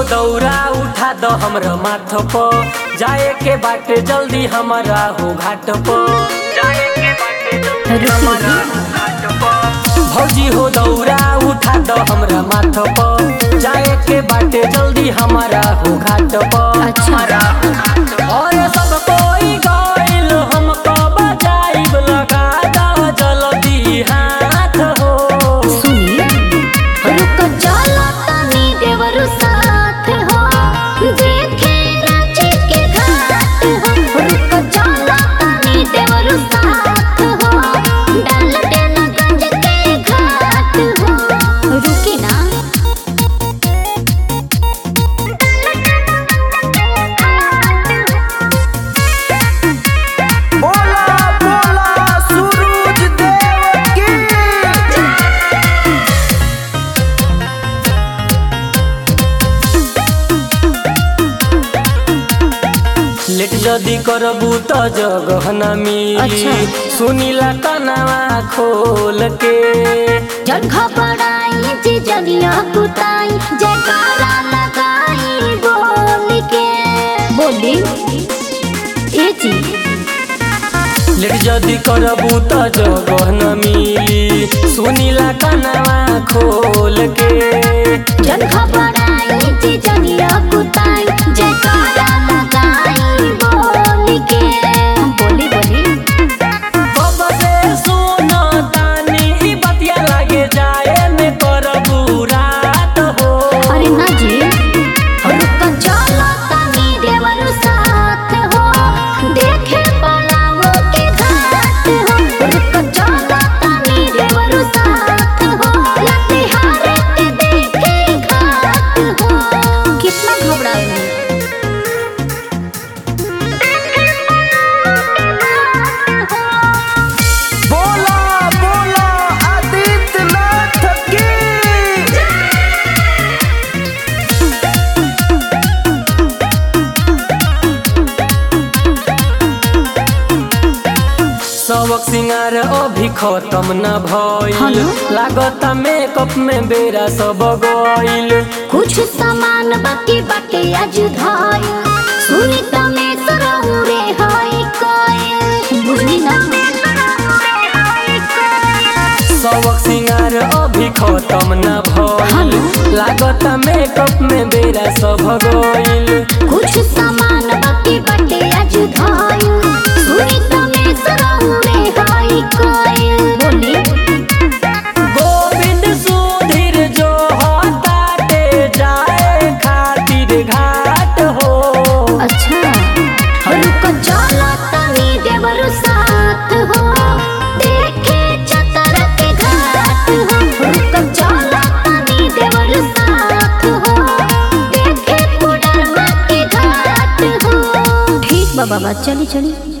दौरा उठा दो हमरा माथ पर जाए के बाटे जल्दी हमारा हो घाट पर जाए के बाटे जल्दी हमारा हो घाट पर भौजी हो दौरा उठा दो हमरा माथ पर जाए के बाटे जल्दी हमारा हो घाट पर अच्छा। हमारा हो घाट पर। और सब कोई गइल हमको बजाइब लगा दो जल्दी हाथ हो सुनी रुक चलो तनी देवरु साथ हो देखे रांची के घाट हो रुक चलो तनी देवरु साथ हो डाल देना गंज के घाट हो रुकी ना बोला बोला सूरज देव की लेट जदी करबू त जगह न मिली अच्छा। सुनीला कनवा खोल के जन घबराई जे जलिया कुताई जयकारा लगाई बोल के बोली ए जी लेट जदी करबू त जगह न मिली सुनीला कनवा खोल के जन घबराई जे जलिया कुताई जयकारा लगाई बोल के बोली बोली कब से सुनो तानी ई बतिया लागे जाए में करबू रात हो अरे ना जी रुक चलो तनी देवर साथ हो देखे पलामो के घाट हो रुक चलो तनी देवर साथ हो लतिहार के देखे घाट हो कितना घबराए बोला बोला आदित्यनाथ की सबक सिंगार अभी खत्म न भइल हेलो? लागत मेकअप में बेरा सब गइल कुछ सामान बाकी बाटे आज धाय सुनी तमे सरहु रे हाय कोयल बुझली ना सबक सिंगार अभी खत्म न भइल हेलो? लागत मेकअप में बेरा सब गइल कुछ सामान बाकी बाटे आज धाय सुनी तमे सरहु रे हाय कोयल बोली गोविंद सुधीर जो हटाते जाए खातिर घाट हो अच्छा रुक चलो तनी देवर साथ हो देखे चतर के घाट हो रुक चलो तनी देवर साथ हो देखे कोडरमा के घाट हो ठीक बा बाबा चली चली